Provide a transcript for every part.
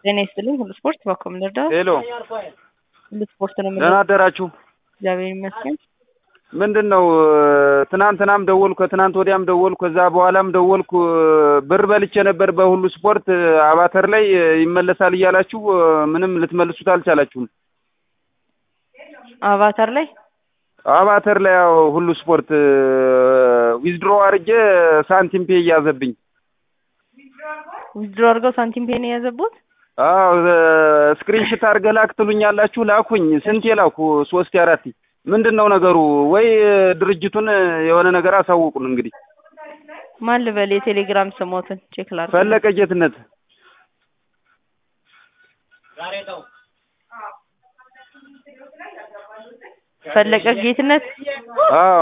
ጤና ይስጥልኝ። ሁሉ ስፖርት በኮም ልርዳው። ሄሎ ሁሉ ስፖርት ነው ደህና የምለው። አደራችሁ። እግዚአብሔር ይመስገን። ምንድን ነው ትናንትናም ደወልኩ፣ ከትናንት ወዲያም ደወልኩ፣ ከዛ በኋላም ደወልኩ። ብር በልቼ ነበር በሁሉ ስፖርት አባተር ላይ ይመለሳል እያላችሁ ምንም ልትመልሱት አልቻላችሁም። አቫታር ላይ አባተር ላይ ያው ሁሉ ስፖርት ዊዝድሮ አድርጌ ሳንቲም ፔ እያዘብኝ ዊዝድሮ አድርገው ሳንቲም ፔን የያዘቡት አዎ ስክሪንሽት አድርገህ ላክ ትሉኛላችሁ። ላኩኝ። ስንቴ ላኩ? ሶስት አራት። ምንድን ነው ነገሩ? ወይ ድርጅቱን የሆነ ነገር አሳውቁን። እንግዲህ ማን ልበል? የቴሌግራም ስሞትን ቼክ ላድርግ። ፈለቀ ጌትነት ፈለቀ ጌትነት አዎ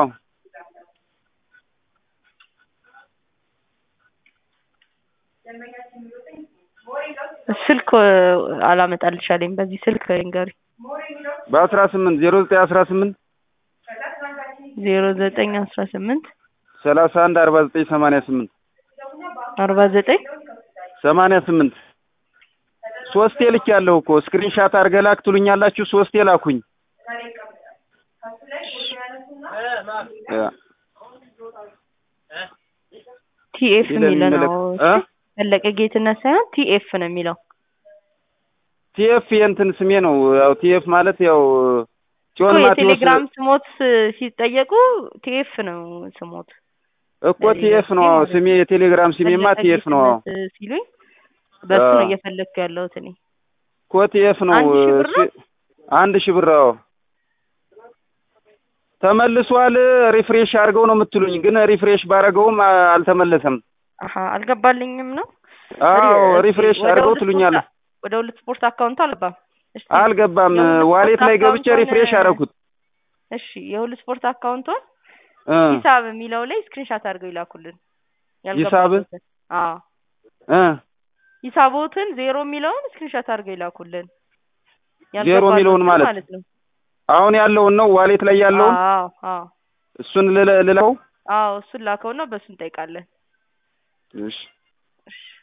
ስልክ አላመጣልሻለኝ። በዚህ ስልክ ንገሪ። በአስራ ስምንት ዜሮ ዘጠኝ አስራ ስምንት ዜሮ ዘጠኝ አስራ ስምንት ሰላሳ አንድ አርባ ዘጠኝ ሰማንያ ስምንት አርባ ዘጠኝ ሰማንያ ስምንት ሶስቴ ልክ ያለው እኮ ስክሪንሻት አድርገህ ላክ ትሉኛላችሁ። ሶስቴ ላኩኝ። ቲኤፍ የሚለ ነው። እ? ፈለቀ ጌትነት ሳይሆን ቲኤፍ ነው የሚለው። ቲኤፍ የእንትን ስሜ ነው። ያው ቲኤፍ ማለት ያው እኮ ጽዮን ማቴዎስ የቴሌግራም ስሞት ሲጠየቁ ቲኤፍ ነው ስሞት። እኮ ቲኤፍ ነው አዎ፣ ስሜ የቴሌግራም ስሜማ ፈለቀ ቲኤፍ ነው። አዎ ጌትነት ሲሉኝ በሱ ነው አዎ። እየፈለግኩ ያለሁት እኔ። እኮ ቲኤፍ ነው። አንድ ሺህ ብር ነው? ስ- አንድ ሺህ ብር አዎ። ተመልሷል። ሪፍሬሽ አድርገው ነው የምትሉኝ፣ ግን ሪፍሬሽ ባረገውም አ- አልተመለሰም። አሀ አልገባልኝም ነው። አዎ እስኪ ሪፍሬሽ ወደ አድርገው ሁሉ ትሉኛለህ። ስፖርት- ወደ ሁሉ ስፖርት አካውንቱ አልገባም። እስኪ አልገባም። የሁሉ ዋሌት ስፖርት ላይ ገብቼ አካውንቱን- ሪፍሬሽ አደረኩት። እሺ የሁሉ ስፖርት አካውንቱን እ ሂሳብ የሚለው ላይ ስክሪንሻት አድርገው ይላኩልን። ሂሳብ? ያልገባበትን አዎ እ ሂሳቦትን ዜሮ የሚለውን ስክሪንሻት አድርገው ይላኩልን። ዜሮ የሚለውን ያልገባበትን ማለት? ማለት ነው። አሁን ያለውን ነው ዋሌት ላይ ያለውን አዎ አዎ እሱን ልለ- ልለው አዎ እሱን ላከውና በሱ እንጠይቃለን። እሺ እሺ